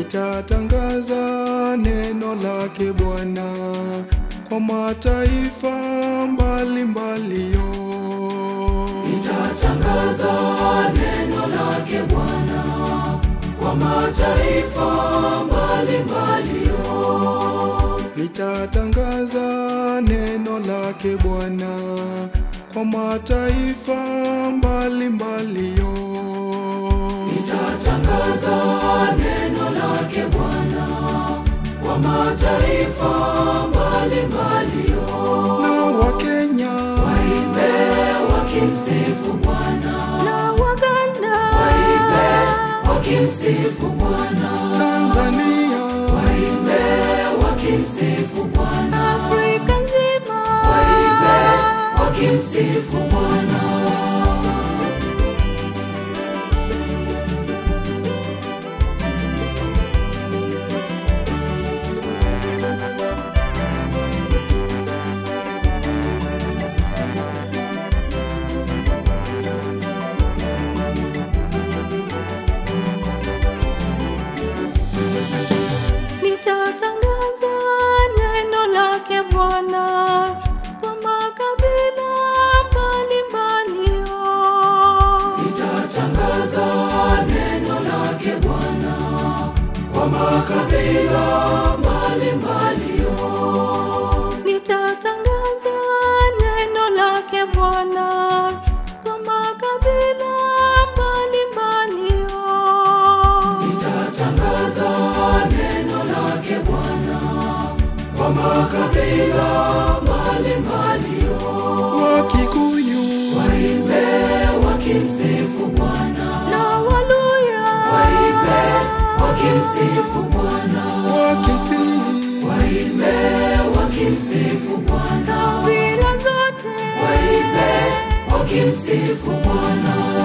Nitatangaza neno lake Bwana kwa mataifa mbalimbali yo. Nitatangaza neno lake Bwana kwa mataifa mbalimbali yo. Nitatangaza neno lake Bwana kwa mataifa mbalimbali yo. Nitatangaza neno lake Bwana kwa mataifa mbalimbali yo. Na Wakenya Waimbe wakimsifu Bwana, na Waganda waimbe wakimsifu Bwana, Tanzania waimbe wakimsifu Bwana, Afrika nzima waimbe wakimsifu Bwana. Nitatangaza neno lake Bwana kwa makabila mbalimbali yo. Nitatangaza neno lake Bwana kwa makabila mbalimbali yo. Nitatangaza neno lake Bwana kwa makabila mbalimbali yo. Nitatangaza neno lake Bwana kwa makabila mbalimbali yo. Wakikuyu Waimbe wakimsifu Bwana, Na Waluya waimbe wakimsifu Bwana, Wakisii waimbe wakimsifu Bwana, kabila zote waimbe wakimsifu Bwana.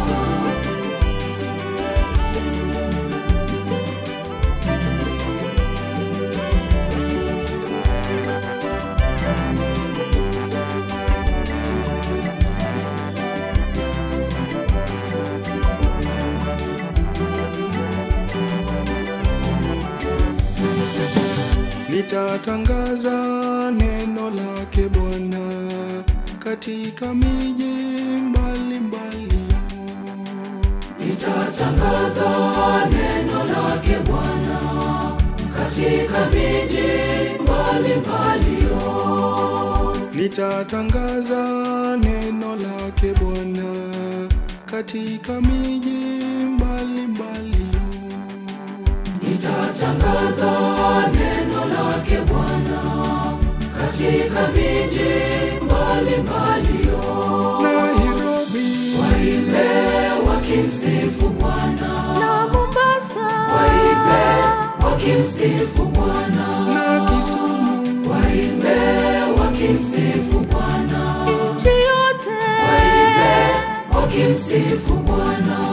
Nitatangaza neno lake Bwana katika miji mbalimbali yo. Nitatangaza neno lake Bwana katika miji mbalimbali yo. Nitatangaza neno lake Bwana katika miji mbalimbali yo. Nitatangaza neno lake Bwana katika miji mbalimbali yo. Nairobi Waimbe wakimsifu Bwana, na Mombasa waimbe wakimsifu Bwana, na Kisumu waimbe wakimsifu Bwana, nchi yote waimbe wakimsifu Bwana.